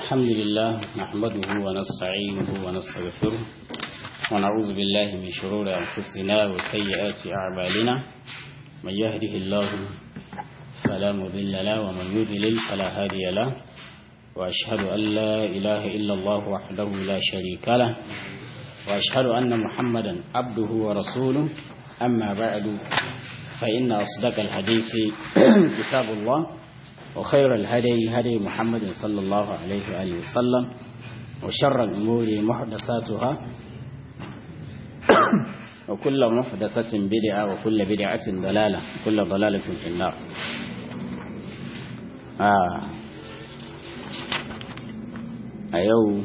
الحمد لله نحمده ونستعينه ونستغفره ونعوذ بالله من شرور أنفسنا وسيئات أعمالنا من يهده الله فلا مضل له ومن يضلل فلا هادي له وأشهد أن لا إله إلا الله وحده لا شريك له وأشهد أن محمدا عبده ورسوله أما بعد فإن أصدق الحديث كتاب الله وخير الهدي هدي محمد صلى الله عليه وآله وسلم وشر الأمور محدثاتها وكل محدثة بدعة وكل بدعة ضلالة وكل ضلالة في النار آه. أيو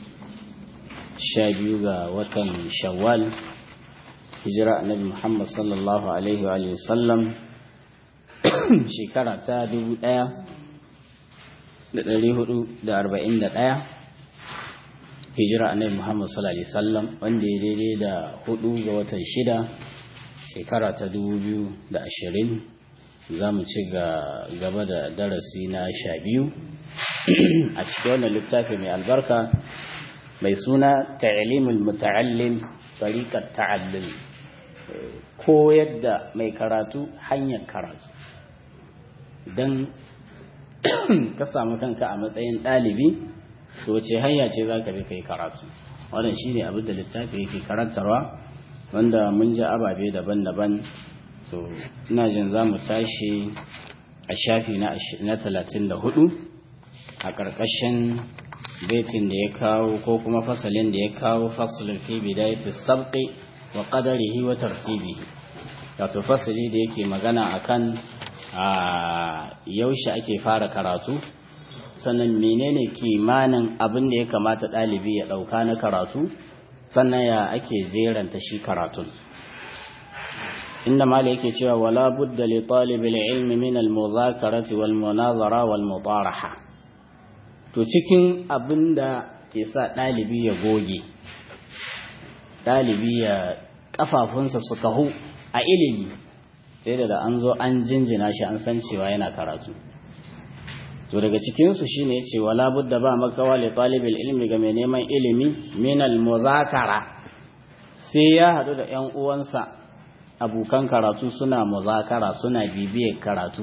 شابيوغا وكم شوال hijira annabi Muhammad sallallahu alaihi wa sallam shekara ta dubu ɗaya da ɗari hudu da arba'in da ɗaya hijira annabi Muhammad sallallahu alaihi sallam wanda ya daidai da hudu ga watan shida shekara ta dubu biyu da ashirin za mu ci gaba da darasi na sha biyu a cikin wannan littafi mai albarka mai suna ta'limul muta'allim tariqat ta'allum koyar da mai karatu hanyar karatu don ka samu kanka a matsayin ɗalibi to ce hanya ce za ka bi kai karatu wannan shi ne abin da littafi yake karantarwa wanda mun ji ababe daban-daban to ina jin za mu tashi a shafi na talatin da hudu a ƙarƙashin baitin da ya kawo ko kuma fasalin da ya kawo fasalin fi bidayati sabqi wa qadarihi wa tartibihi wato fasali da yake magana akan a yaushe ake fara karatu sannan menene kimanin abin da ya kamata ɗalibi ya ɗauka na karatu sannan ya ake zeranta shi karatun inda mala yake cewa wala budda li talibil ilmi min al muzakarati wal munazara wal mutaraha to cikin abin da ke sa ɗalibi ya goge ɗalibi ya ƙafafunsa su kahu a ilimi sai da an zo an jinjina shi an san cewa yana karatu to daga cikinsu shi ne ce wala budda ba makawa li talibil ilmi ga mai neman ilimi minal muzakara sai ya haɗu da ‘yan uwansa abokan karatu suna muzakara suna bibiyar karatu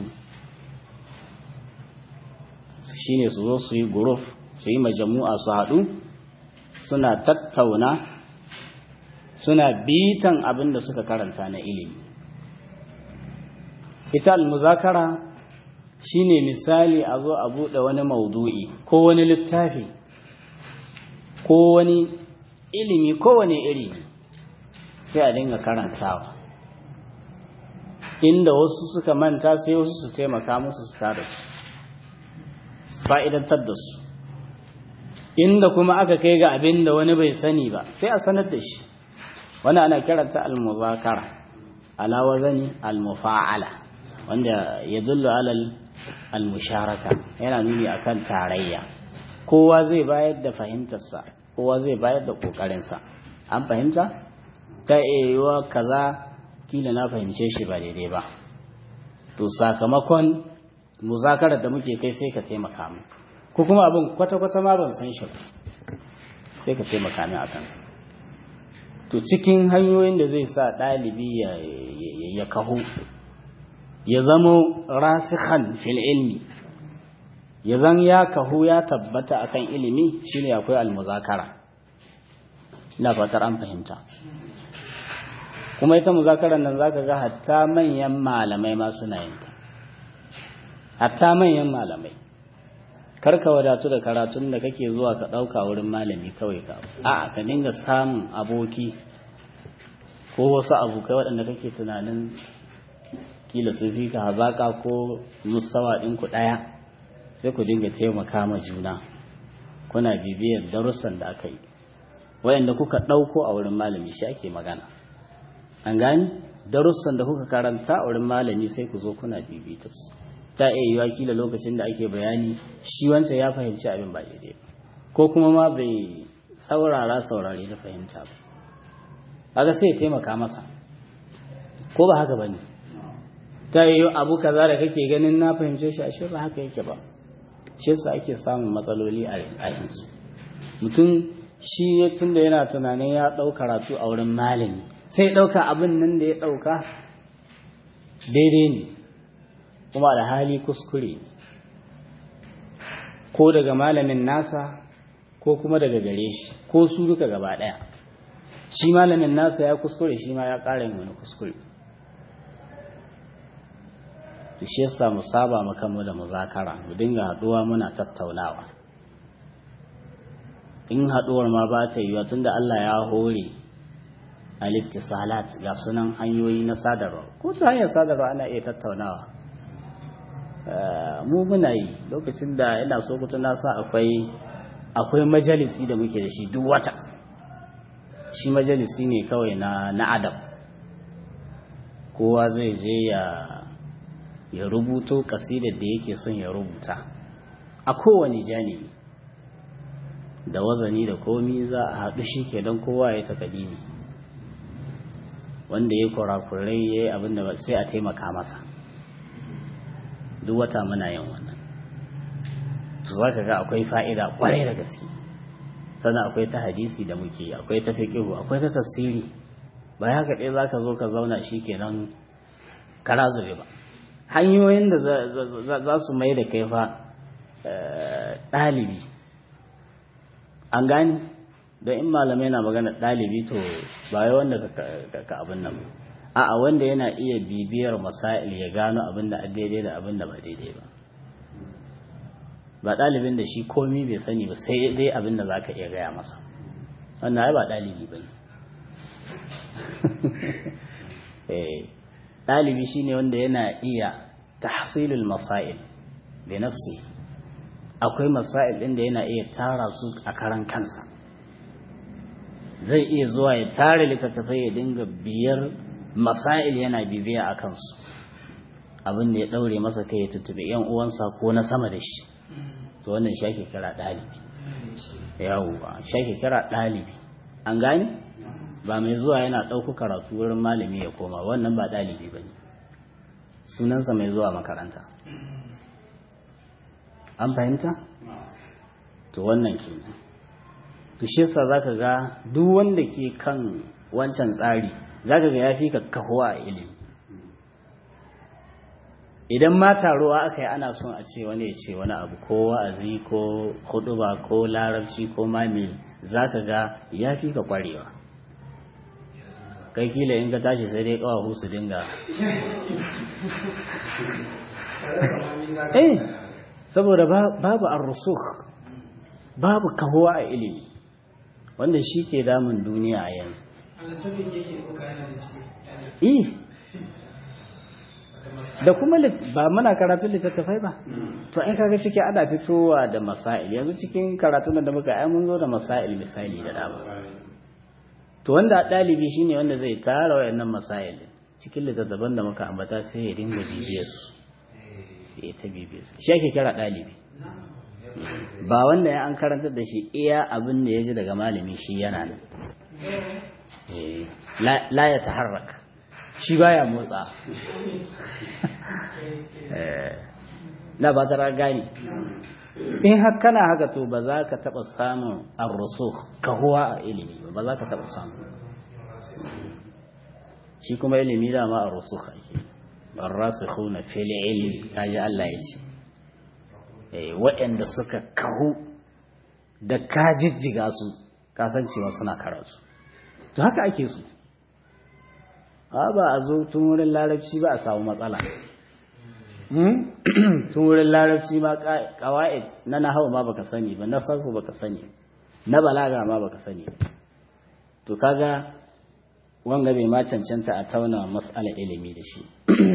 shine su zo su yi guruf su yi majamu'a su haɗu suna tattauna suna bitan abin da suka karanta na ilimi ita almuzakara shine misali a zo a buɗe wani maudu'i ko wani littafi ko wani ilimi ko wani iri sai a dinga karantawa inda wasu suka manta sai wasu su taimaka musu su tada su fa'idantar da su inda kuma aka kai ga abin da wani bai sani ba sai a sanar da shi wani ana kiranta al-muzakara ala wazani al-mufa'ala wanda ya dullu alal al-musharaka yana nuni akan tarayya kowa zai bayar da fahimtarsa kowa zai bayar da kokarinsa an fahimta ta yiwuwa kaza kila na fahimce shi ba daidai ba to sakamakon muzakarar da muke kai sai ka taimaka mu ko kuma abin kwata-kwata ma ban san shi sai ka taimaka min a kansa to cikin hanyoyin da zai sa ɗalibi ya kahu ya zamo rasikhan fil ilmi ya zan ya kahu ya tabbata akan ilimi shine akwai almuzakara ina fatar an fahimta kuma ita muzakarar nan zaka ga hatta manyan malamai ma suna yin ta hatta manyan malamai karka wadatu da karatun da kake zuwa ka ɗauka wurin malami kawai ka a ka dinga samun aboki ko wasu abokai waɗanda kake tunanin kila su fi ka hazaƙa ko mustawa ɗinku ɗaya sai ku dinga taimaka ma juna kuna bibiyar darussan da aka yi waɗanda kuka ɗauko a wurin malami shi ake magana an gani darussan da kuka karanta a wurin malami sai ku zo kuna bibita su ta iya yiwa kila lokacin da ake bayani shi wancan ya fahimci abin ba daidai ko kuma ma bai saurara saurare da fahimta ba haka sai ya taimaka masa ko ba haka bane ta yi abu kaza da kake ganin na fahimce shi ashe ba haka yake ba shi yasa ake samun matsaloli a yanzu mutum shi ya tunda yana tunanin ya ɗau karatu a wurin malami sai ɗauka abin nan da ya ɗauka daidai ne kuma da hali kuskure ne ko daga malamin nasa ko kuma daga gare shi ko su duka gaba ɗaya shi malamin nasa ya kuskure shi ma ya ƙara yin wani kuskure to shi yasa mu saba mu kanmu da muzakara mu dinga haɗuwa muna tattaunawa in haɗuwar ma ba ta yiwa tunda Allah ya hore al-ittisalat ga sunan hanyoyi na sadarwa ko ta hanyar sadarwa ana iya tattaunawa mu muna yi lokacin da ina so ku tuna sa akwai akwai majalisi da muke da shi duk wata shi majalisi ne kawai na na adab kowa zai je ya ya rubuto kasidar da yake son ya rubuta a kowane janibi da wazani da komi za a haɗu shi ke don kowa ya ta kadimi wanda ya kurakurai ya yi abin da sai a taimaka masa duk wata muna yin wannan su za ka ga akwai fa'ida kwarai da gaske sannan akwai ta hadisi da muke akwai ta fiƙihu akwai ta tafsiri ba haka ɗaya za ka zo ka zauna shi kenan kara zube ba hanyoyin da za su mai da kai fa ɗalibi an gani don in malamai na magana ɗalibi to ba yi wanda ka abin nan a'a wanda yana iya bibiyar masail ya gano abin da daidai da abin da ba daidai ba ba ɗalibin da shi komi bai sani ba sai dai abin da za ka iya gaya masa wannan ai ba ɗalibi ba ne ɗalibi shine wanda yana iya tahsilul masail bi nafsi akwai masail ɗin da yana iya tara su a karan kansa zai iya zuwa ya tare littattafai ya dinga biyar masail yana bibiya a kansu abin da ya ɗaure masa kai ya tuttube yan uwansa ko na sama da shi to wannan shi ake kira ɗalibi yawwa shi ake kira ɗalibi an gani ba mai zuwa yana ɗauku karatu wurin malami ya koma wannan ba ɗalibi ba ne sunansa mai zuwa makaranta an fahimta to wannan ke to shi yasa zaka ga duk wanda ke kan wancan tsari zaka ga ya fi ka kahuwa a ilimi idan ma taruwa aka yi ana son a ce wani ya ce wani abu ko wa'azi ko huduba ko larabci ko mami zaka ga ya fi ka kwarewa kai kila in ka tashi sai dai kawahu su dinga eh saboda babu ar-rusukh babu kahuwa a ilimi wanda shi ke damun duniya a yanzu eh da kuma ba muna karatun littattafai ba to ai kaga ciki ana fitowa da masail yanzu cikin karatun da muka ai mun zo da masail misali da dama to wanda ɗalibi shine wanda zai tara wayannan masail cikin littattafan da muka ambata sai ya dinga bibiyar su ya ta bibiyar su shi ake kira ɗalibi ba wanda ya an karantar da shi iya abin da ya ji daga malami shi yana nan la ya taharrak shi baya motsa na ba ta gani in har kana haka to ba za ka taɓa samun arrusu kahuwa a ilimi ba za ka taɓa samun shi kuma ilimi dama arrusu ake arrasikhuna fil ilmi kaji Allah ya ce waɗanda suka kahu da ka jijjiga su kasancewa suna karatu to haka ake su ba a zo tun wurin larabci ba a samu matsala tun wurin larabci ma kawa'id na nahawu ma baka sani ba na sarfu baka sani na balaga ma baka sani to kaga wanga bai ma cancanta a tauna mas'ala ilimi da shi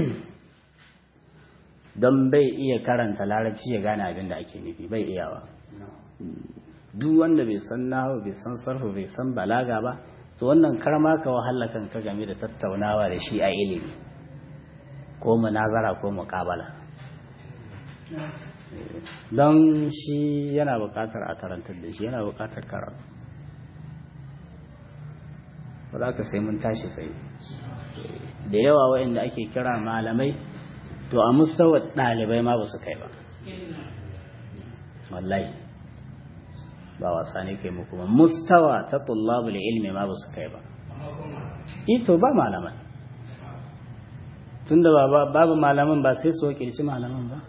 don bai iya karanta larabci ya gane abin da ake nufi bai iyawa duk wanda bai san nahawu bai san sarfu bai san balaga ba to wannan karma ka wahala kanka game da tattaunawa da shi a ilimi ko munazara ko muƙabala don shi yana buƙatar a karantar da shi yana buƙatar karatu ba za ka sai mun tashi sai da yawa waɗanda ake kira malamai to a musawar ɗalibai ma ba su kai ba wallahi ba wasa ne kai muku ba mustawa ta tullabul ilmi ma ba su kai ba ito ba malaman tunda ba babu malaman ba sai su wakilci malaman ba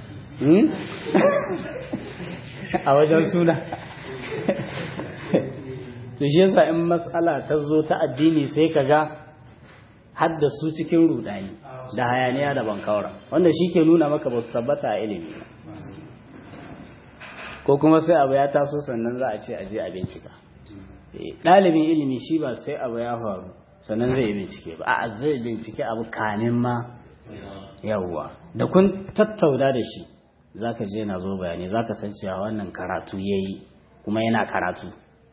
a wajen suna to shi yasa in matsala ta zo ta addini sai ka ga haddasu cikin rudani da hayaniya da bankaura wanda shi ke nuna maka ba su tabbata a ilimi ko kuma sai abu ya taso sannan za a ce aje a bincika ɗalibin ilimi shi ba sai abu ya faru sannan zai bincike ba a zai bincike abu kanin ma yawwa da kun tattauna da shi za ka je na zo bayani za ka san cewa wannan karatu ya yi kuma yana karatu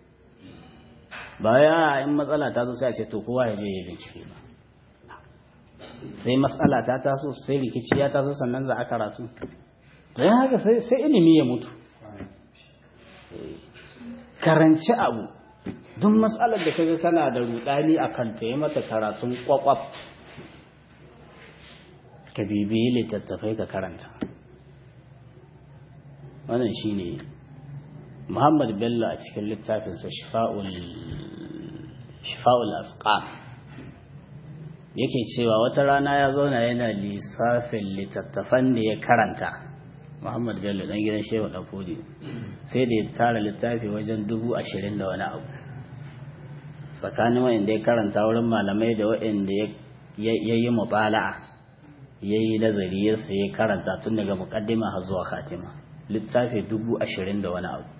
ba ya in matsala ta zo sai a ce to kowa ya je ya bincike ba sai matsala ta taso sai rikici ya taso sannan za a karatu don haka sai ilimi ya mutu karanci abu duk matsalar da kaga kana da rudani a kanta ya mata karatun kwakwaf ka bibiyi littattafai ka karanta wannan shine muhammad bello a cikin littafinsa shifa'ul asqam yake cewa wata rana ya zauna yana lissafin littattafan da ya karanta muhammad bello dan gidan shehu ɗafodi sai da ya tara littafi wajen dubu ashirin da wani abu tsakanin wa'inda ya karanta wurin malamai da wa'inda ya yi mubala'a ya yi nazari ya sai karanta tun daga mukaddima har zuwa khatima littafi dubu ashirin da wani abu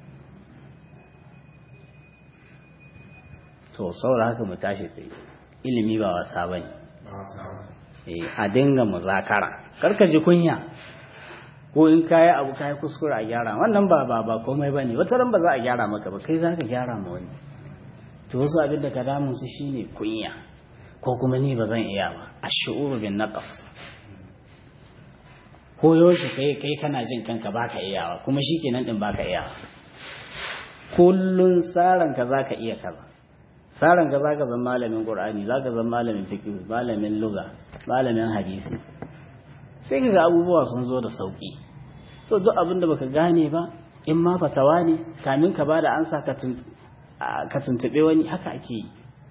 to saboda haka mu tashi tsaye ilimi ba wasa ba ne a dinga muzakara karka ji kunya ko in kayi abu kayi kuskure a gyara wannan ba ba ba komai ba ne wata ran ba za a gyara maka ba kai za ka gyara ma wani to wasu abin da ka damun su shine kunya ko kuma ni ba zan iya ba a shi'uru bin naqas ko yaushe kai kai kana jin kanka baka iyawa kuma shikenan din baka iyawa kullun tsaran ka zaka iya kaza tsaran ka zaka zama malamin qur'ani zaka zama malamin fiqh malamin lugha malamin hadisi sai kaga abubuwa sun zo da sauki to duk abin da baka gane ba in ma fatawa ne kamin ka bada ansa ka ka tuntube wani haka ake yi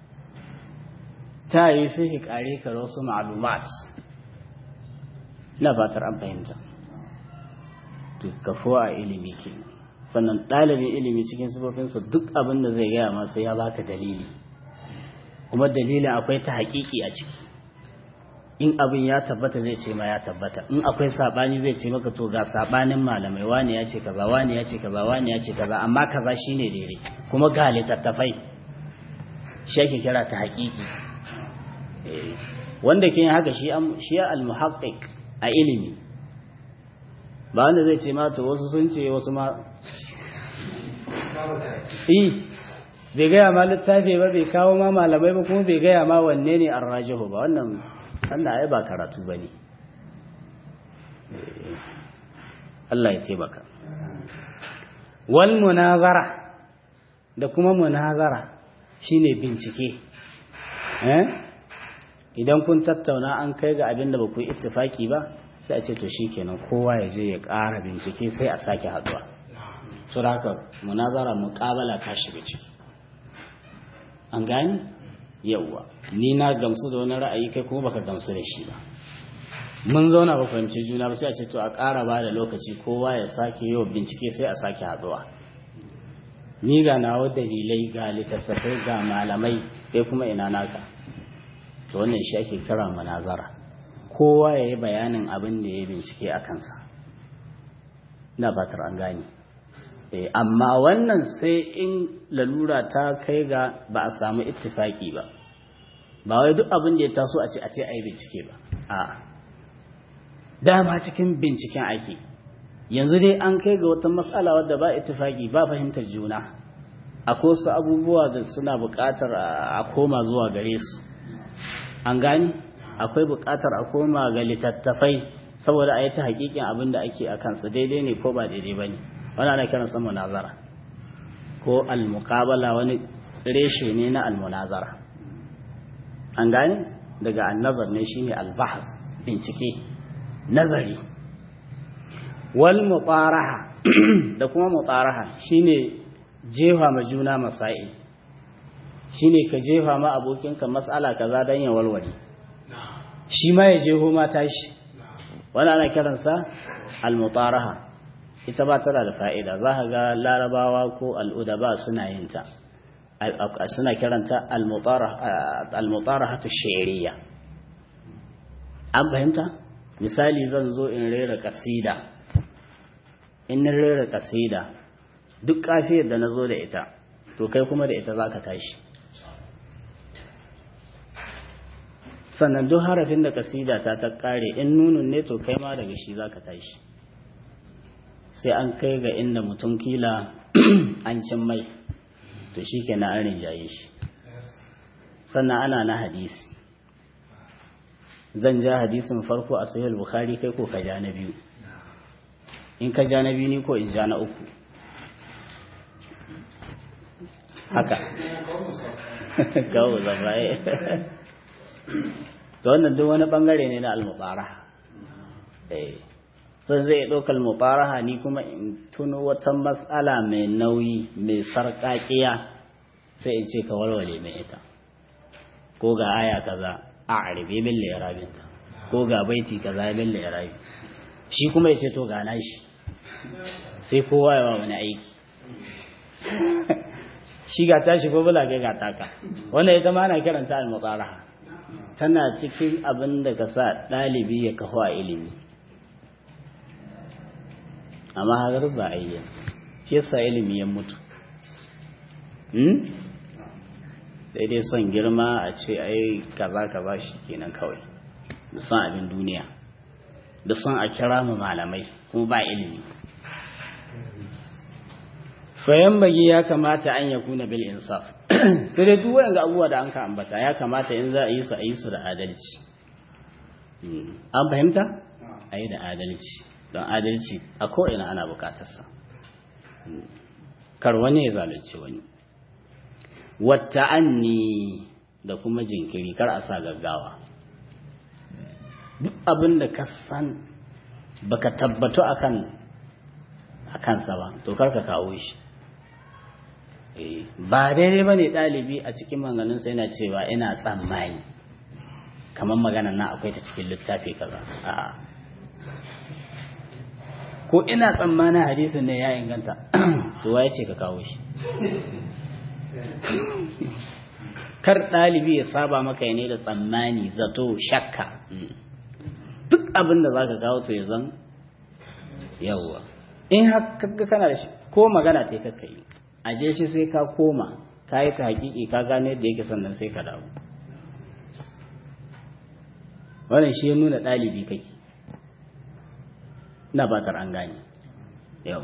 ta yi sai ka kare ka wasu ma'lumat ina fatar an fahimta to kafuwa a ilimi ke sannan ɗalibin ilimi cikin sifofinsa duk abin da zai gaya masa ya baka dalili kuma dalilin akwai ta haƙiƙi a ciki in abin ya tabbata zai ce ma ya tabbata in akwai saɓani zai ce maka to ga saɓanin malamai wani ya ce kaza wani ya ce kaza wani ya ce kaza amma kaza shine daidai kuma ga littattafai shi ake kira ta haƙiƙi wanda ke haka shi al-muhaqqiq a ilimi ba wanda zai ce mata wasu sun ce wasu ma yi bai gaya ma littafi ba bai kawo ma malamai ba kuma bai gaya ma wanne ne an rajihu ba wannan wannan ai ba karatu ba ne Allah ya taimaka wal munazara da kuma munazara shine bincike eh idan kun tattauna an kai ga abin da ba ku yi ittifaki ba sai a ce to shikenan kowa ya je ya ƙara bincike sai a sake haɗuwa so da haka munazara muƙabala ta shiga ciki an gani yawwa ni na gamsu da wani ra'ayi kai kuma baka gamsu da shi ba mun zauna ba fahimci juna ba sai a ce to a ƙara ba da lokaci kowa ya sake yau bincike sai a sake haɗuwa ni ga nawa dalilai ga littattafai ga malamai kai kuma ina naka to wannan shi ake kira munazara kowa ya yi bayanin abin da ya bincike a kansa na fatar an gane amma wannan sai in lalura ta kai ga ba a samu ittifaki ba ba wai duk abin da ya taso a ce a ce a yi bincike ba a dama cikin binciken ake yanzu dai an kai ga wata matsala wadda ba ittifaki ba fahimtar juna akwai wasu abubuwa da suna buƙatar a koma zuwa gare su an gani akwai buƙatar a koma ga littattafai saboda a yi ta hakikin abin da ake a kansa daidai ne ko ba daidai ba ne wani ana kiran sa munazara ko almuqabala wani reshe ne na almunazara an gani daga annazar ne shine albahas bincike nazari wal muqaraha da kuma mutaraha shine jefa ma juna masail shine ka jefa ma abokinka mas'ala kaza dan ya walwale shi ma ya jeho ma tashi wani ana kiransa al-mutaraha ita ba tana da fa'ida za ka ga larabawa ko al'udaba suna yin ta suna kiranta al-mutaraha ta shi'iriya an fahimta misali zan zo in rera kasida in na rera kasida duk kafiyar da na zo da ita to kai kuma da ita za ka tashi sannan duk harafin da kasida ta ta kare in nunun ne to kai ma daga shi za ka tashi sai an kai ga inda mutum kila an cin mai to shi ke na an rinjaye shi sannan ana na hadisi zan ja hadisin farko a sahih bukhari kai ko ka ja na biyu in ka ja na biyu ni ko in ja na uku haka kawo zafaye to wannan duk wani bangare ne na almubaraha eh sai zai ɗaukar mubaraha ni kuma in tuno wata matsala mai nauyi mai sarƙaƙiya sai in ce ka walwale mai ita ko ga aya kaza a arabe min larabinta ko ga baiti kaza min larabi shi kuma ya ce to ga nashi sai kowa yawa wani aiki shi ga tashi ko bula ga taka wannan ita ma ana kiranta al-muqaraha tana cikin abin da ka sa ɗalibi ya kafa a ilimi amma hagar ba a yi shi yasa ilimi ya mutu sai dai son girma a ce ai kaza kaza shi kenan kawai da son abin duniya da son a kira mu malamai kuma ba ilimi fayan bagi ya kamata an ya kuna bil insaf sai dai duk wayan abubuwa da an ka ambata ya kamata in za a yi su a yi su da adalci an fahimta a yi da adalci don adalci a ko'ina ana bukatarsa kar wani ya zalunci wani wata anni da kuma jinkiri kar a sa gaggawa duk abin da ka san baka tabbatu akan a kansa ba to kar ka kawo shi ba daidai ba ne ɗalibi a cikin manganinsa yana cewa ina tsammani kamar magana na akwai ta cikin littafi kaza a'a ko ina tsammanin hadisin ne ya inganta to waye ce ka kawo shi kar ɗalibi ya saba maka ne da tsammani zato shakka duk abin da za ka kawo to ya zan yawwa in haka kana da shi ko magana ce kakka yi aje shi sai ka koma ka yi ta hakiki ka gane yadda yake sannan sai ka dawo wannan shi ya nuna ɗalibi kake na batar an gane yau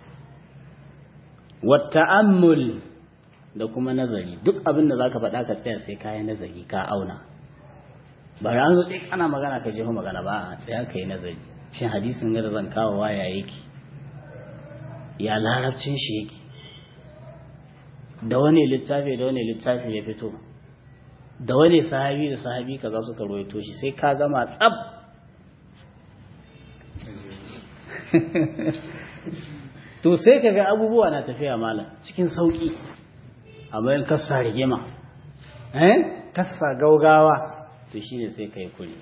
wata ammul da kuma nazari duk abin da za ka faɗa ka tsaya sai kayan nazari ka auna ba ran zo ɗai ana magana ka jefa magana ba a tsaya ka yi nazari shin hadisin da zan kawo waya yake ya larabcin shi yake da wani littafi da wani littafi ya fito da wani sahabi da sahabi kaza suka ruwaito shi sai ka gama tsab to sai ka ga abubuwa na tafiya malam cikin sauki a bayan kasa rigima eh kasa gaugawa to shine sai ka yi kuri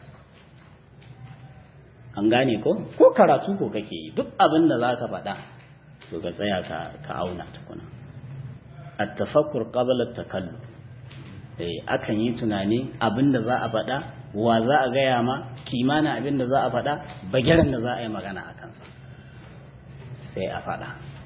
an gane ko ko karatu ko kake yi duk abin da za ka faɗa to ka tsaya ka auna tukuna at-tafakkur qabla at-takallum eh akan yi tunani abinda za a faɗa wa za a gaya ma kimanin abinda za a faɗa bagiran da za a yi magana a kansa sai a faɗa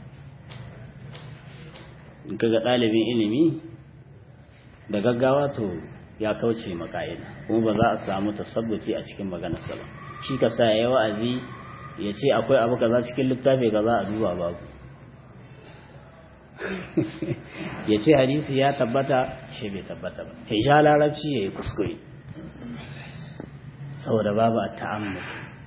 in kaga ɗalibin ilimi da gaggawa to ya kauce maka'ida kuma ba za a samu tasabbuci a cikin maganarsa ba shi ka sa ya wa'azi ya ce akwai abu kaza cikin littafi kaza a duba babu ya ce hadisi ya tabbata shi bai tabbata ba ya sha larabci ya yi kuskure saboda babu a ta'ammu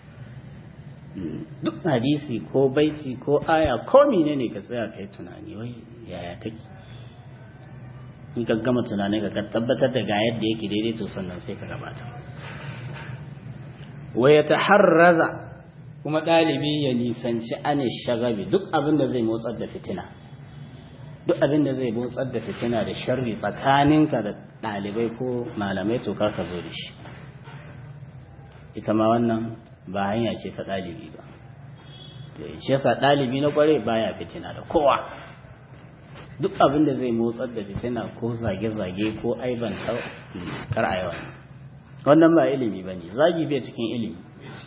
duk hadisi ko baiti ko aya ko mine ne ka tsaya ka yi tunani wai yaya take in ka gama tunani ka tabbatar da ga yadda yake daidai to sannan sai ka gabata wa ya taharraza kuma ɗalibi ya nisanci ane shagabi duk abin da zai motsar da fitina duk abin da zai motsar da fitina da sharri tsakaninka da ɗalibai ko malamai to kar ka zo da shi ita ma wannan ba hanya ce ta ɗalibi ba shi yasa ɗalibi na kware baya fitina da kowa duk abin da zai motsar da fitina ko zage-zage ko aiban kar a yawan wannan ba ilimi ba ne zagi bai cikin ilimi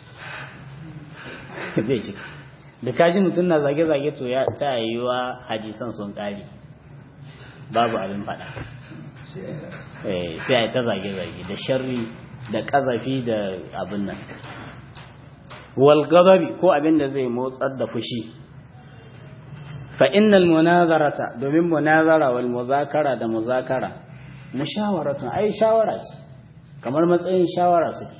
bai ciki da kaji mutum na zage-zage to ya ta yiwa hadisan sun ƙari babu abin faɗa sai a ta zage-zage da sharri da ƙazafi da abin nan walgababi ko abin da zai motsar da fushi fa innal munazarata domin munazara wal muzakara da muzakara mushawaratun ai shawara ce kamar matsayin shawara suke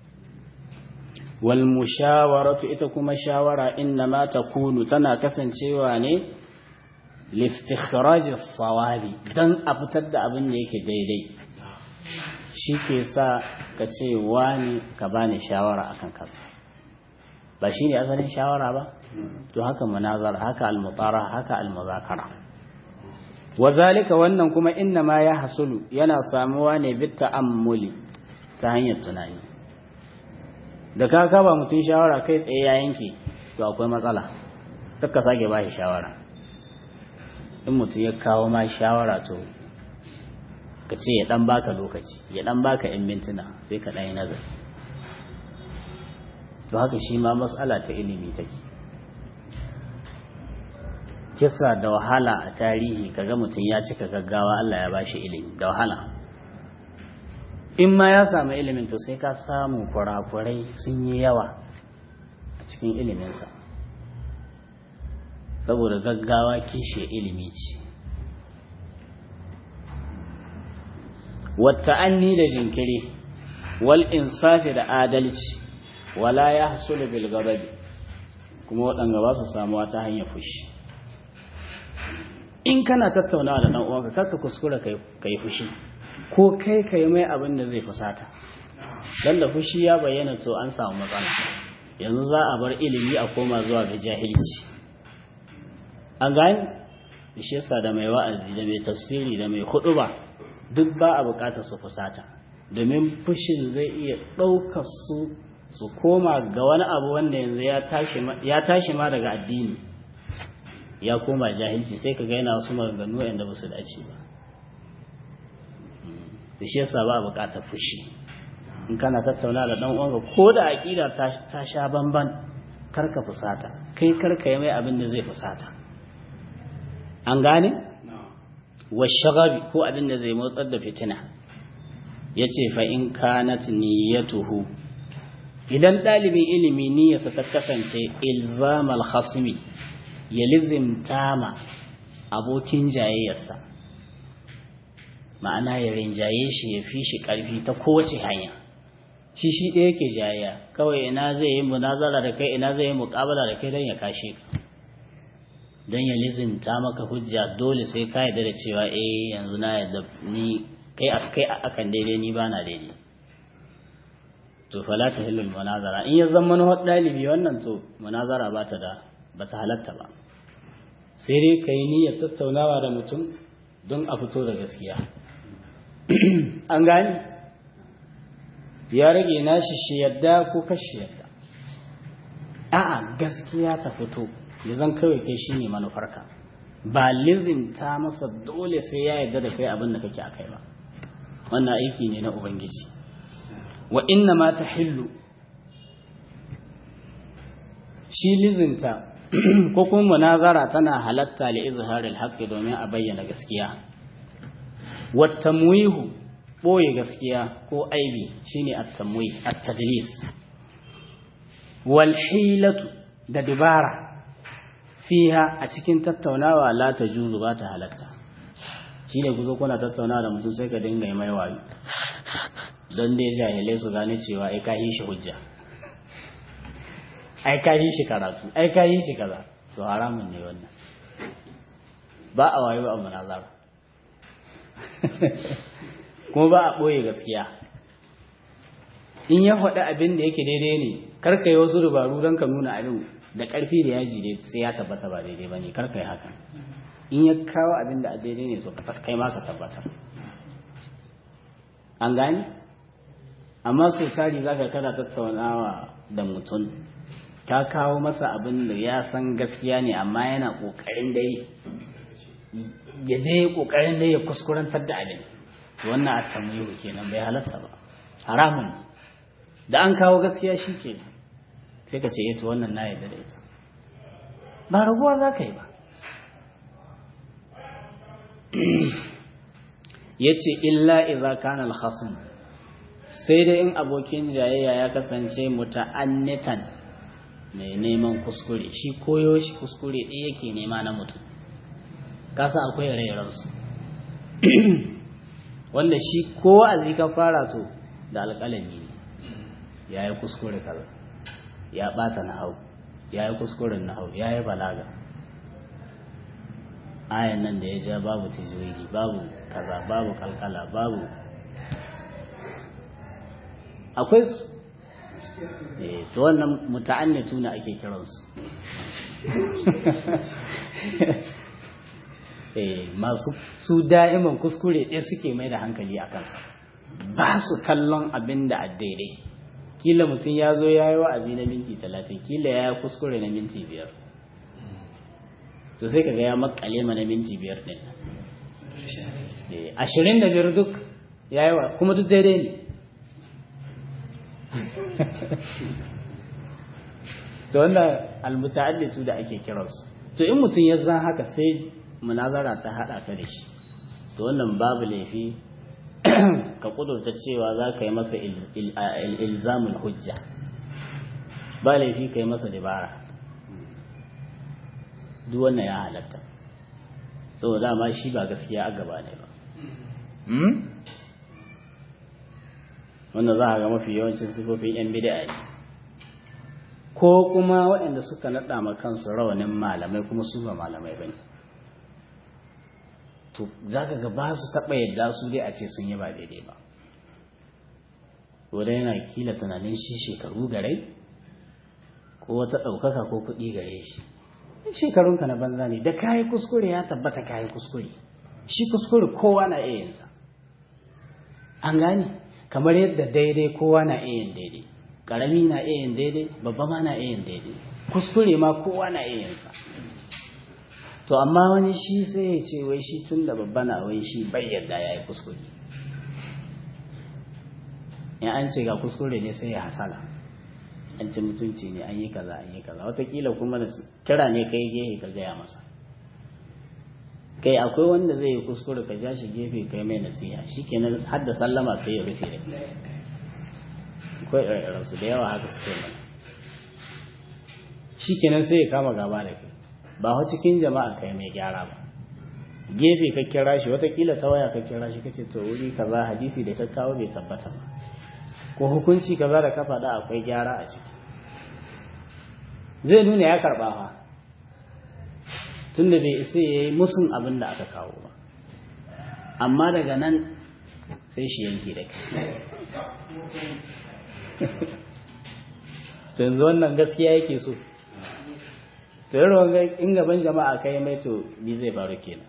wal mushawaratu ita kuma shawara inna ma takunu tana kasancewa ne listikhraj as-sawabi dan a fitar da abin da yake daidai shi ke sa ka ce wani ka bani shawara akan kaza ba shi ne asalin shawara ba to haka munazar haka almutara haka almuzakara wazalika wannan kuma inna ma ya hasulu yana samuwa ne bit ta'ammuli ta hanyar tunani da ka kaba mutum shawara kai tsaye ya yanke to akwai matsala ka sake ba shi shawara in mutum ya kawo ma shawara to ka ce ya dan baka lokaci ya dan baka yan mintuna sai ka dan yi nazari to haka shi ma matsala ta ilimi take kisa da wahala a tarihi kaga mutum ya cika gaggawa Allah ya bashi ilimi da wahala in ma ya samu ilimin to sai ka samu kurakurai sun yi yawa a cikin iliminsa saboda gaggawa kishe ilimi ce wata anni da jinkiri wal insafi da adalci wala ya hasulu bil gababi kuma waɗanda ba su samuwa ta hanyar fushi in kana tattaunawa da ɗan uwanka karka kuskura ka yi fushi ko kai ka yi mai abin da zai fusata don da fushi ya bayyana to an samu matsala yanzu za a bar ilimi a koma zuwa ga jahilci an gani da shi yasa da mai wa'azi da mai tafsiri da mai huɗuba duk ba a buƙatar su fusata domin fushin zai iya ɗaukar su su koma ga wani abu wanda yanzu ya tashi ma daga addini ya koma jahilci sai ka gaina wasu maganganu yadda ba su dace ba da shi yasa ba bukatar fushi in kana tattauna da dan uwanka ko da aqida ta sha bamban karka fusata kai karka yi mai abin da zai fusata an gane wa shagabi ko abin da zai motsar da fitina yace fa in kanat niyyatuhu idan ɗalibin ilimi niyyarsa ta kasance ilzamal khasmi ya lizimta ma abokin jayayyarsa ma'ana ya rinjaye shi ya fi shi ƙarfi ta kowace hanya shi shi ɗaya ke jayayya kawai ina zai yi munazara da kai ina zai yi muƙabala da kai don ya kashe ka don ya lizimta maka hujja dole sai ka yarda da cewa eh yanzu na yarda ni kai akan daidai ni ba na daidai to fala ta hilul munazara in ya zama na ɗalibi wannan to munazara ba ta da ba ta halatta ba sai dai ka yi niyyar tattaunawa da mutum don a fito da gaskiya an gani ya rage nashi shi yadda ko kashi yadda a'a gaskiya ta fito ya zan kawai kai shi ne manufarka ba lizinta masa dole sai ya yarda da kai abin da kake a kai ba wannan aiki ne na ubangiji wa inna ma ta hillu shi lizinta ko kuma munazara tana halatta li izharil haqqi domin a bayyana gaskiya wa tamwihu boye gaskiya ko aibi shine at-tamwih at-tadlis wal hilatu da dibara fiha a cikin tattaunawa la tajuzu ba ta halatta shine ku zo kuna tattaunawa da mutum sai ka dinga mai wayo don dai jahilai su gane cewa ai ka yi shi hujja ai ka yi shi karatu ai ka yi shi kaza to haramun ne wannan ba a wayo a munazara kuma ba a ɓoye gaskiya in ya faɗi abin da yake daidai ne karka yi wasu dubaru don ka nuna abin da ƙarfi da yaji dai sai ya tabbata ba daidai ba ne karka yi haka in ya kawo abin da daidai ne to kai ma ka tabbatar an gani amma so tari za ka kada tattaunawa da mutum ka kawo masa abin da ya san gaskiya ne amma yana ƙoƙarin dai ya dai ƙoƙarin dai ya kuskurantar da abin wannan a tamyiru kenan bai halatta ba haramun da an kawo gaskiya shi ke sai ka ce ita wannan na yadda da ita ba raguwa za ka yi ba ya ce illa iza kana alhassan sai dai in abokin jayayya ya kasance muta'annitan mai neman kuskure shi koyo shi kuskure ɗaya yake nema na mutum kasa akwai rairarsu wanda shi ko wa'azi ka fara to da alƙalami ne ya yi kuskure kaza ya ɓata na hau ya yi kuskuren na hau ya yi balaga ayan nan da ya ja babu tijiri babu kaza babu kalkala babu akwai su eh to wannan muta'annitu na ake kiransu eh masu su da'iman kuskure ɗaya suke mai da hankali a kansa ba su kallon abin da a daidai kila mutum ya zo ya yi wa'azi na minti talatin kila ya yi kuskure na minti biyar to sai kaga ya makale ma na minti biyar ɗin ashirin da biyar duk ya yi wa kuma duk daidai ne to wannan almuta'allitu da ake kiransu to in mutum ya zan haka sai munazara ta haɗa ka da shi to wannan babu laifi ka kudurta cewa za ka yi masa ilzamin hujja ba laifi ka yi masa dabara duk wannan ya halatta saboda ma shi ba gaskiya a gaba ne ba wanda za a ga mafi yawancin sifofin 'yan bida ne ko kuma waɗanda suka naɗa ma kansu rawanin malamai kuma su ba malamai ba ne to za ka ga ba su taɓa yadda su dai a ce sun yi ba daidai ba wadda yana kila tunanin shi shekaru garai ko wata ɗaukaka ko kuɗi gare shi shekarunka na banza ne da kayi kuskure ya tabbata kayi kuskure shi kuskure kowa na iya yinsa an gane kamar yadda daidai kowa na iya yin daidai ƙarami na iya yin daidai babba ma na iya yin daidai kuskure ma kowa na iya yinsa to amma wani shi sai ya ce wai shi tun da babba na wai shi bai yadda ya yi kuskure in an ce ga kuskure ne sai ya hasala an ci mutunci ne an yi kaza an yi kaza watakila kuma da kira ne kai gefe ka gaya masa kai akwai wanda zai yi kuskure ka ja shi gefe kai mai nasiha shikenan har da sallama sai ya rufe da akwai irin su da yawa haka suke mana shikenan sai ya kama gaba da kai ba wa cikin jama'a kai mai gyara ba gefe ka kira shi watakila ta waya ka kira shi kace to wuri kaza hadisi da ka kawo bai tabbata ba ko hukunci kaza da ka faɗa akwai gyara a ciki zai nuna ya karɓa fa tunda bai isa ya yi musun abin da aka kawo ba amma daga nan sai shi yanke da kai to yanzu wannan gaskiya yake so to yi rawan in gaban jama'a kai mai to bi zai faru kenan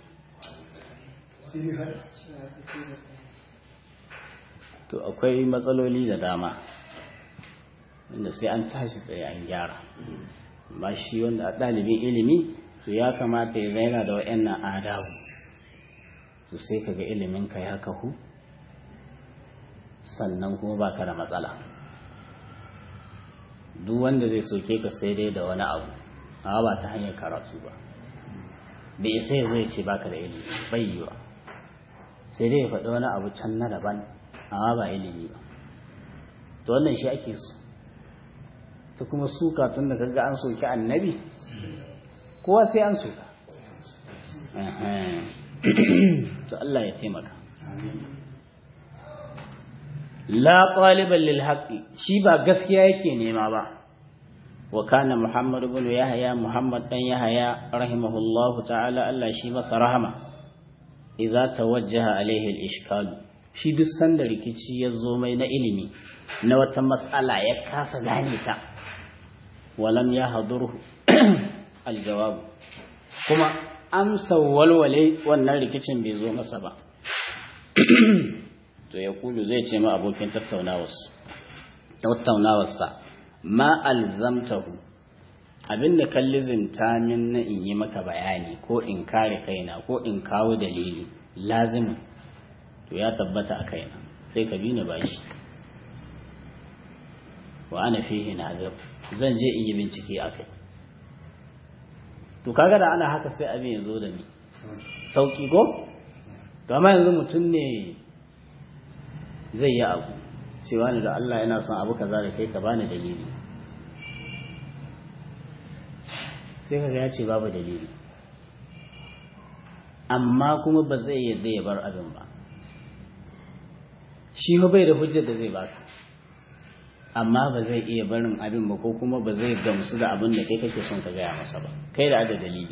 to akwai matsaloli da dama inda sai an tashi tsaye an gyara ba shi wanda a ɗalibin ilimi to ya kamata ya zaina da wa'annan adabu to sai kaga ilimin ka ya kahu sannan kuma baka da matsala duk wanda zai soke ka sai dai da wani abu amma ba ta hanyar karatu ba bai isa ya zai ce baka da ilimi bai yi ba sai dai ya faɗi wani abu can na daban amma ba ilimi ba to wannan shi ake so ta kuma suka tun da kaga an soki annabi kowa sai an soka to Allah ya taimaka la qaliban lil haqqi shi ba gaskiya yake nema ba wa kana muhammad ibn yahya muhammad dan yahya rahimahullahu ta'ala Allah shi masa rahama idza tawajjaha alaihi al-ishkal shi duk sanda rikici ya zo mai na ilimi na wata matsala ya kasa gane ta walam ya hadurhu aljawabu kuma amsa walwale wannan rikicin bai zo masa ba to ya kulu zai ce ma abokin tattaunawarsa ma alzamtahu abinda kallizinta min na in yi maka bayani ko in kare kaina ko in kawo dalili lazimin to ya tabbata a kaina sai ka bi ni bashi wa ana fihi nazir zan je in yi bincike a kai to kaga da ana haka sai abin ya zo da ni sauki ko to amma yanzu mutum ne zai yi abu cewa ne da Allah yana son abu kaza da kai ka bani dalili sai kaga ya ce babu dalili amma kuma ba zai yadda ya bar abin ba shi ba bai da hujjar da zai baka amma ba zai iya barin abin ba ko kuma ba zai gamsu da abin da kai kake son ka gaya masa ba kai da ada dalili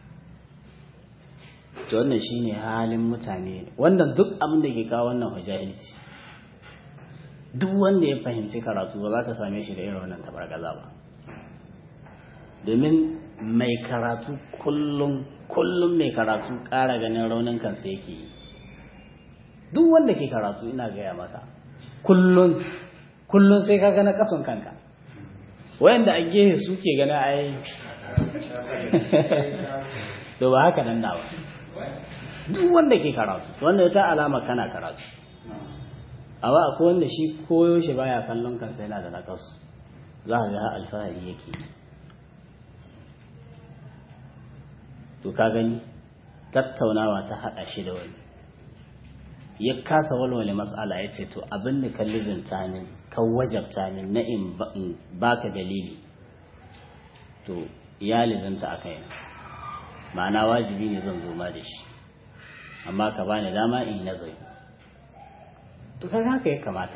to wannan shine halin mutane wannan duk abin da ke kawo wannan hujahilci duk wanda ya fahimci karatu ba za ka same shi da irin wannan tabargaza ba domin mai karatu kullum kullum mai karatu ƙara ganin raunin kansa yake yi duk wanda ke karatu ina gaya maka kullum kullum sai ka gana kason kanka wayanda a gehe suke gana ai to ba haka nan nawa duk wanda ke karatu wanda ta alama kana karatu amma akwai wanda shi koyo shi baya kallon kansa yana da nakasu za ka ga alfahari yake to ka gani tattaunawa ta haɗa shi da wani ya kasa walwale matsala ya ce to abin da ka lizinta min kan wajabta min na in baka dalili to ya lizinta a kaina ma'ana wajibi ne zan zo ma da shi amma ka bani dama in nazari to kan haka ya kamata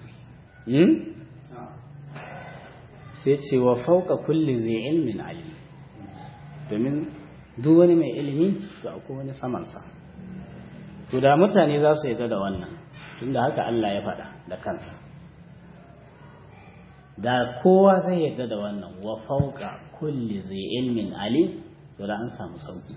sai ce wa fauka kulli zai ilmin alim domin duk wani mai ilimi to akwai wani samansa to da mutane za su yarda da wannan tunda haka Allah ya faɗa da kansa da kowa zai yarda da wannan wa fauka kulli zai ilmin alim to da an samu sauki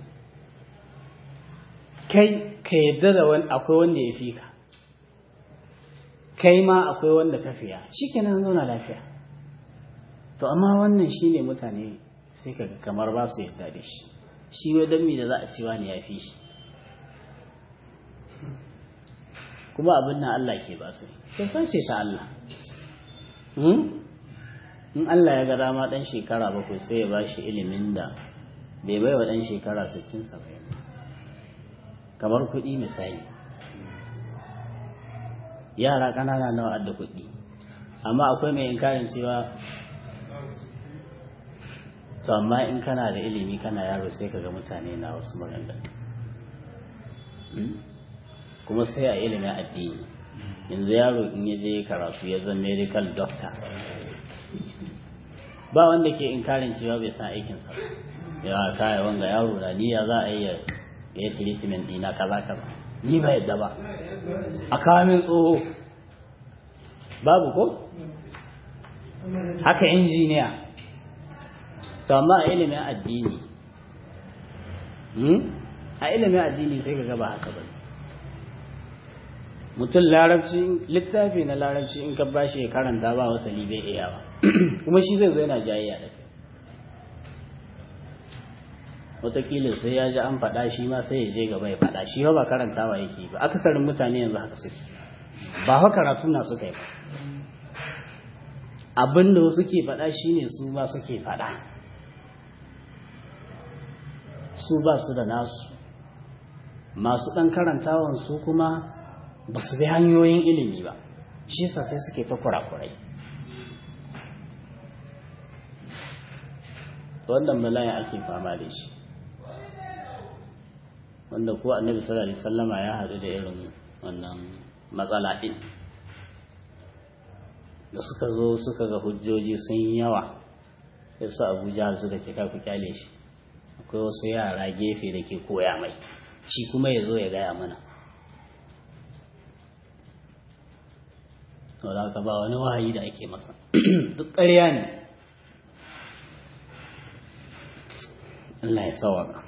kai ka yarda da wani akwai wanda ya fi ka kai ma akwai wanda ka fiya shikenan zauna lafiya to amma wannan shine mutane sai kaga kamar ba su yarda da shi shi wai dan me da za a ce wani ya fi shi kuma abin nan Allah ke ba su kyautar ce ta Allah in Allah ya ga dama dan shekara bakwai sai ya ba shi ilimin da bai bai wa dan shekara 60 saba'in kamar kuɗi misali yara ƙanana nawa adda kuɗi amma akwai mai inkarin cewa to amma in kana da ilimi kana yaro sai ka ga mutane na wasu maganganu kuma sai a ilimin addini yanzu yaro in ya je karatu ya zama medical doctor ba wanda ke inkarin cewa bai san aikinsa ya kaya wanga yaro na niyya za a yi ya yi treatment dina kaza kaza ni ba yadda ba a kawo tsoho babu ko haka injiniya amma a ilimin addini a ilimin addini sai ka gaba haka ba mutum larabci littafi na larabci in ka bashi ya karanta ba wasali bai iya ba kuma shi zai zo yana jayayya da kai wataƙila sai ya ji an faɗa shi ma sai ya je gaba ya faɗa shi ba karantawa yake ba akasarin mutane yanzu haka suke ba haka karatu na suka yi ba abin da wasu ke faɗa shine su ma suke faɗa su ba su da nasu masu ɗan karantawan su kuma ba su bi hanyoyin ilimi ba shi yasa sai suke ta kurakurai wannan bala'in ake fama da shi wanda ko annabi sallallahu alaihi wasallama ya haɗu da irin wannan matsala ɗin da suka zo suka ga hujjoji sun yi yawa sai su abuja suka ce ku kyale shi akwai wasu yara gefe da ke koya mai shi kuma ya zo ya gaya mana to da ka ba wani wahayi da ake masa duk ƙarya ne Allah ya sawaka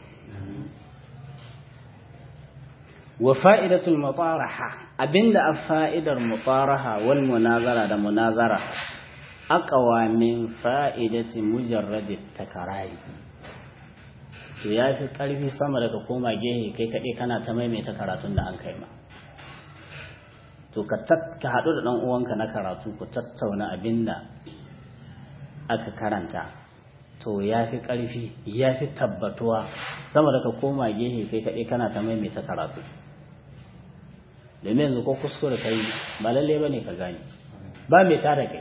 wa fa'idatul mutaraha abinda a fa'idar mutaraha wal munazara da munazara aqwa min fa'idati mujarrad takarari to yafi karfi sama daga koma gehe kai kade kana ta maimaita karatun da an kai ma to ka ka hadu da dan uwanka na karatu ku tattauna abinda aka karanta to yafi karfi yafi tabbatuwa sama daga koma gehe kai kade kana ta maimaita karatu domin yanzu ko kuskure kai ba lalle ba ne ka gane ba mai tada kai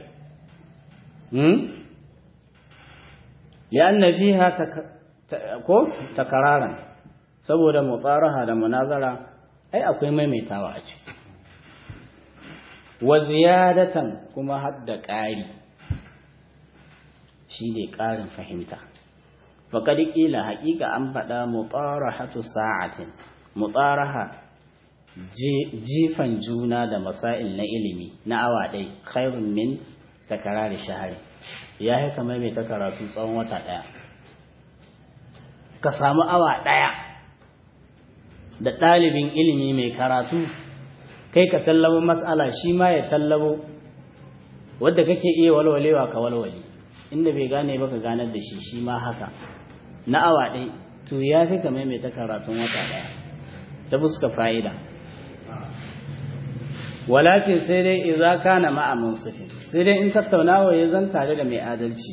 li'anna fiha ko takararan saboda mutsaraha da munazara ai akwai maimaitawa a ciki wa ziyadatan kuma hadda ƙari shi ne ƙarin fahimta faƙaɗi ƙila haƙiƙa an faɗa mutsarahatu sa'atin mutsaraha jifan juna da masail na ilimi na awa ɗai khairun min takarari shahari ya yi kamar mai ta karatu tsawon wata ɗaya ka samu awa ɗaya da ɗalibin ilimi mai karatu kai ka tallabo matsala shi ma ya tallabo wadda kake iya walwalewa ka walwale inda bai gane ba ka ganar da shi shi ma haka na awa ɗai to ya fi kamar mai ta karatun wata ɗaya ta fuska fa'ida walakin sai dai idza kana ma'a munsifin sai dai in tattaunawa ya zan tare da mai adalci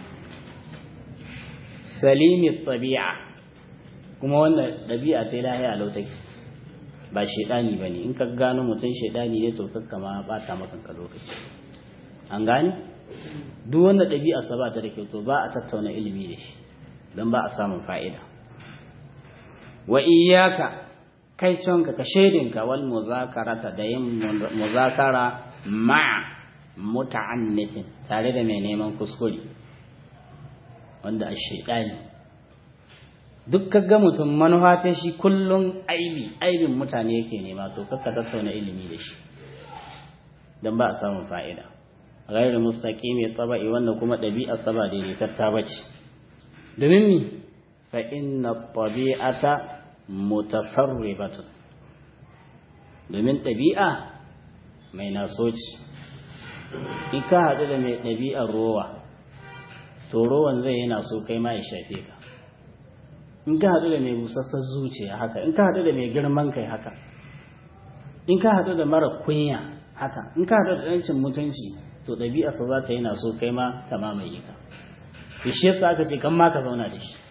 salimi tabi'a kuma wanda dabi'a ta lahiya lau take ba shedani bane in ka gano mutum shedani ne to kakka ma bata maka ka lokaci an gane duk wanda dabi'a sa ba ta da kyau to ba a tattauna ilimi da shi dan ba a samun fa'ida wa iyyaka kai canka ka shaidinka wal muzakarata da yin muzakara ma muta'annitin tare da mai neman kuskure wanda a shaidani duk kaga mutum manufa ta shi kullum aibi aibin mutane yake nema to kakka tattauna ilimi da shi don ba a samun fa'ida ghairu mustaqimi taba'i wanda kuma ɗabi'ar saba daidaitatta bace domin mi fa inna tabi'ata mutasarribatun domin ɗabi'a mai nasoci in ka haɗu da mai ɗabi'ar rowa to rowan zai yana so kai ma ya shafe ka in ka haɗu da mai busassar zuciya haka in ka haɗu da mai girman kai haka in ka haɗu da mara kunya haka in ka haɗu da ɗancin mutunci to ɗabi'arsa za ta yana so kai ma ta mamaye ka shi yasa aka ce kan ma ka zauna da shi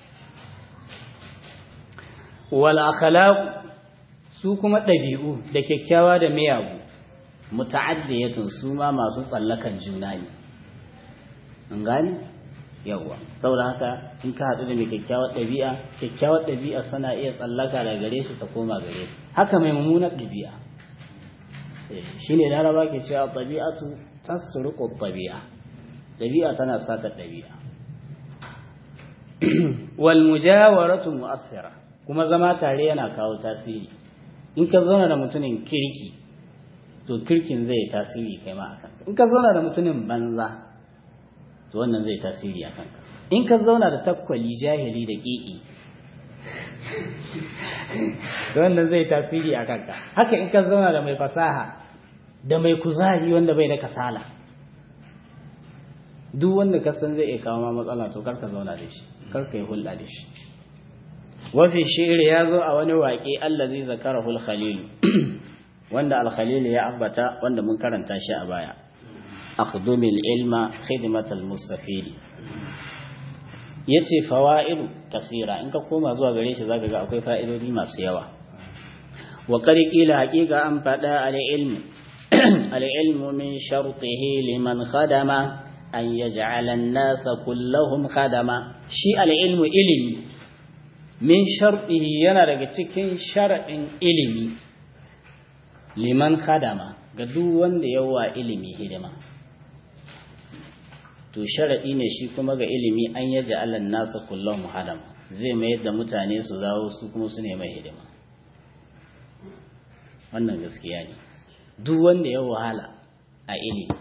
wal akhlaq su kuma ɗabi'u da kyakkyawa da miyagu muta'addiyatun su ma masu tsallakan juna ne an gane yawwa saboda haka in ka haɗu da mai kyakkyawar ɗabi'a kyakkyawar ɗabi'a sana iya tsallaka daga gare shi ta koma gare shi haka mai mummunar ɗabi'a shine laraba ke cewa ɗabi'atu tasruqu ɗabi'a ɗabi'a tana sata ɗabi'a wal mujawaratu mu'assira kuma zama tare yana kawo tasiri in ka zauna da mutumin kirki to kirkin zai tasiri kai ma akan in ka zauna da mutumin banza to wannan zai tasiri akan ka in ka zauna da takwali jahili da kiki to wannan zai tasiri akan ka haka in ka zauna da mai fasaha da mai kuzari wanda bai da kasala duk wanda ka san zai iya kawo ma matsala to kar ka zauna da shi kar ka yi hulɗa da shi wafi shi'ir ya zo a wani waƙe allazi zakarahul khalil wanda al-khalil ya ambata wanda mun karanta shi a baya akhdumil ilma khidmatal mustafid yace fawaidu kasira in ka koma zuwa gare shi zaka ga akwai fa'idodi masu yawa wa qila haqiqa an fada al-ilm al-ilmu min shartihi liman khadama an yaj'ala an-nasa kullahum khadama shi al-ilmu ilimi min sharɗihi yana daga cikin sharaɗin ilimi liman khadama ga duk wanda yawa ilimi hidima to sharaɗi ne shi kuma ga ilimi an yaji alan nasa kullum hadama zai mayar da mutane su zawo su kuma su ne mai hidima wannan gaskiya ne duk wanda ya wahala a ilimi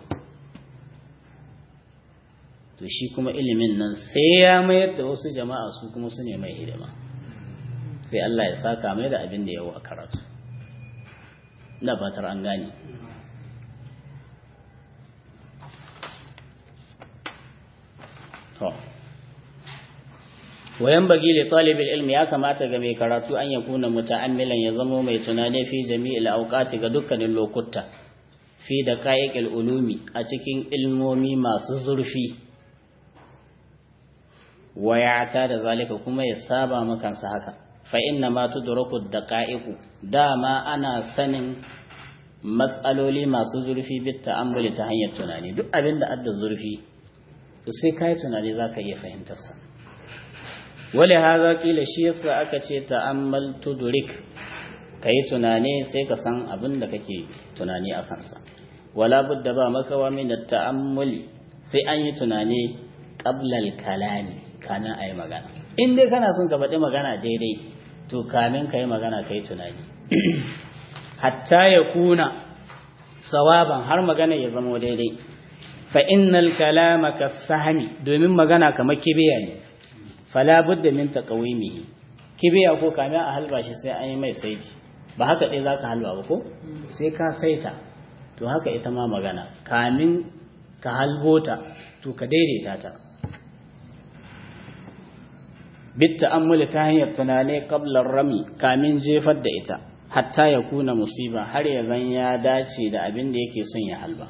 to shi kuma ilimin nan sai ya mayar da wasu jama'a su kuma su ne mai hidima sai Allah ya saka mai da abin da yawa a karatu na fatar an gane to wayan bagi li talibul ilmi ya kamata ga mai karatu an yakuna muta'ammilan ya zamo mai tunani fi jami'il awqati ga dukkanin lokuta fi da qa'iqil ulumi a cikin ilmomi masu zurfi wayata da zalika kuma ya saba makansa haka fa inna ma tudraku daqa'iqu dama ana sanin matsaloli masu zurfi bit ta'ammuli ta hanyar tunani duk abin da adda zurfi to sai kai tunani zaka iya fahimtar sa wale haza kila shi yasa aka ce ta'ammal tudrik kai tunani sai ka san abin da kake tunani a kansa wala budda ba makawa min ta'ammuli sai an yi tunani qabla al-kalami kana ayi magana in dai kana son ka faɗi magana daidai to kamin ka yi magana ka yi tunani hatta ya kuna sawaban har magana ya zama daidai fa innal kalama kasahmi domin magana kamar kibiya ne fala budda min taqawimihi kibiya ko kamin a halba shi sai an yi mai saiti ba haka dai zaka halba ba ko sai ka saita to haka ita ma magana kamin ka halbota to ka daidaita ta bitta ammuli ta hanyar tunane kablar rami kamin jefar da ita hatta ya kuna musiba har ya zan ya dace da abin da yake son ya halba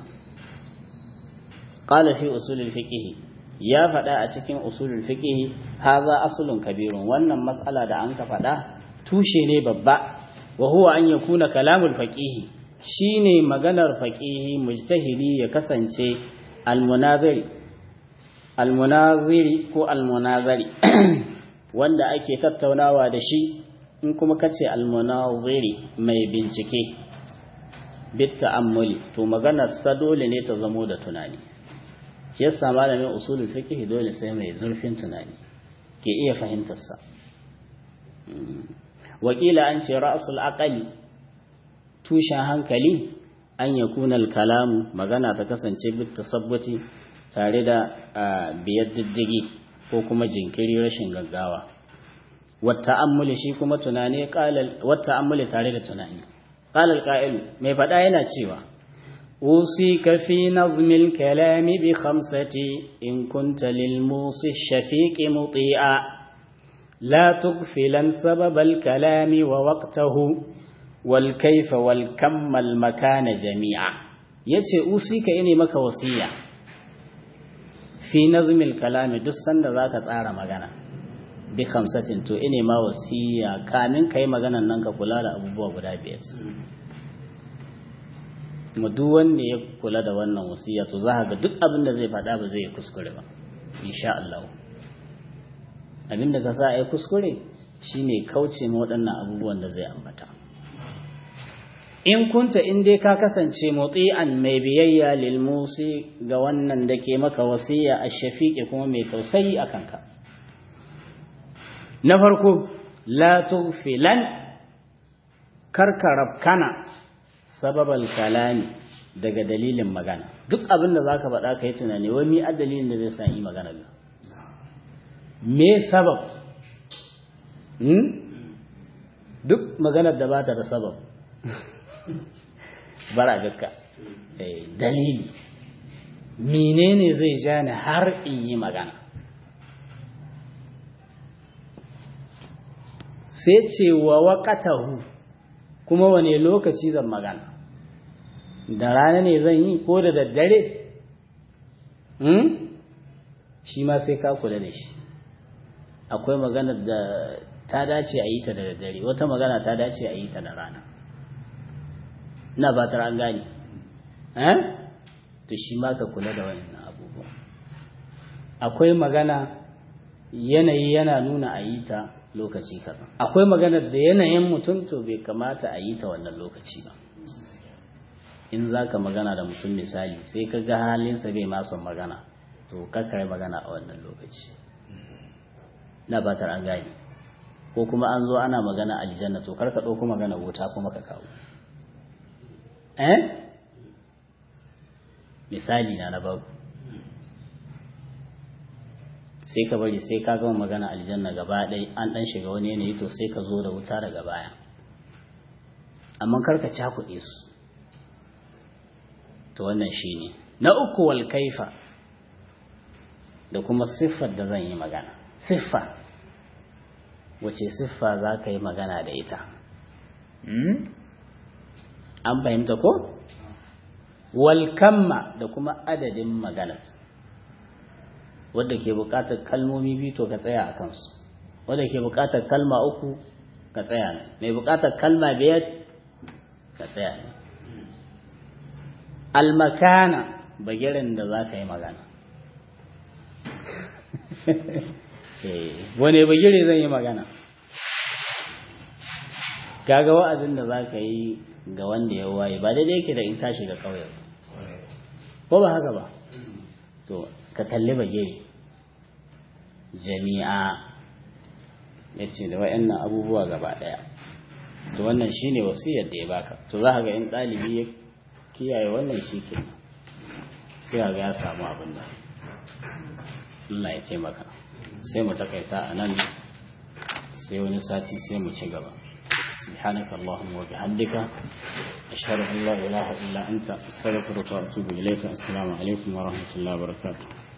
qala fi usulul fiqh ya faɗa a cikin usulul fiqh haza aslun kabirun wannan mas'ala da an ka faɗa tushe ne babba wa huwa an yakuna kalamul faqih shine maganar faqih mujtahidi ya kasance almunaziri almunaziri ko almunazari wanda ake tattaunawa da shi in kuma kace almunaziri mai bincike bit ta'ammuli to maganar sa dole ne ta zamo da tunani shi yasa malamin usulul fiqh dole sai mai zurfin tunani ke iya fahimtar sa wakila an ce ra'sul aqali tushen hankali an yakuna al-kalamu magana ta kasance bit tasabbuti tare da biyar diddigi ko kuma jinkiri rashin gaggawa wata ammuli shi kuma tunani wata ammuli tare da tunani qalal qa'il mai fada yana cewa usika fi nazmil kalami bi khamsati in kunta lil musi shafiq muti'a la tughfilan sabab al kalami wa waqtahu wal kayfa wal kam al makana jami'a yace usika ine maka wasiya fi nazmil kalami duk sanda zaka tsara magana bi khamsatin to ine ma wasiya kamin kai maganan nan ka kula da abubuwa guda biyar mu duk wanda ya kula da wannan wasiya to za ga duk abin da zai faɗa ba zai kuskure ba insha Allah abin da ka sa ai kuskure shine kauce ma waɗannan abubuwan da zai ambata in kunta in dai ka kasance muti'an mai biyayya lil musi ga wannan da ke maka wasiya a shafiqi kuma mai tausayi a kanka na farko la tughfilan karkarab kana sababal kalami daga dalilin magana duk abin da zaka faɗa kai tunani wai mi a dalilin da zai sa yi magana ga me sabab hmm? duk maganar da bata da sabab bara gakka dalili menene zai ja ni har in yi magana sai ce wa waƙatahu kuma wane lokaci zan magana da rana ne zan yi ko da daddare shi ma sai ka kula da shi akwai magana da ta dace a yi ta da daddare wata magana ta dace a yi ta da rana ina fatar an gane eh to shi ma ka kula da wannan abubuwa akwai magana yanayi yana nuna a yi ta lokaci kaza akwai maganar da yanayin mutum to bai kamata a yi ta wannan lokaci ba in za ka magana da mutum misali sai ka ga halinsa bai masu magana to kakare magana a wannan lokaci na batar an gane ko kuma an zo ana magana aljanna to karka ɗauko magana wuta kuma ka kawo eh misali na na babu sai ka bari sai ka gama magana aljanna gaba ɗaya an ɗan shiga wani yanayi to sai ka zo da wuta daga baya amma karka cakuɗe su to wannan shi ne na uku wal kaifa da kuma siffar da zan yi magana siffa wace siffa za ka yi magana da ita an fahimta ko wal kamma da kuma adadin maganar wadda ke buƙatar kalmomi biyu to ka tsaya a kansu wadda ke buƙatar kalma uku ka tsaya ne mai buƙatar kalma biyar ka tsaya ne almakana bagirin da za ka yi magana wane bagire zan yi magana kaga wa'azin da za ka yi ga wanda ya waye ba daidai yake da in ka shiga ƙauye ko ba haka ba to ka kalli bagire jami'a ya ce da wa'annan abubuwa gaba ɗaya to wannan shine wasiyar da ya baka to za ka ga in ɗalibi ya kiyaye wannan shi ke sai ga ya samu abin da Allah ya taimaka sai mu takaita a nan sai wani sati sai mu ci gaba سبحانك اللهم وبحمدك أشهد أن لا إله إلا أنت أستغفرك وأتوب إليك السلام عليكم ورحمة الله وبركاته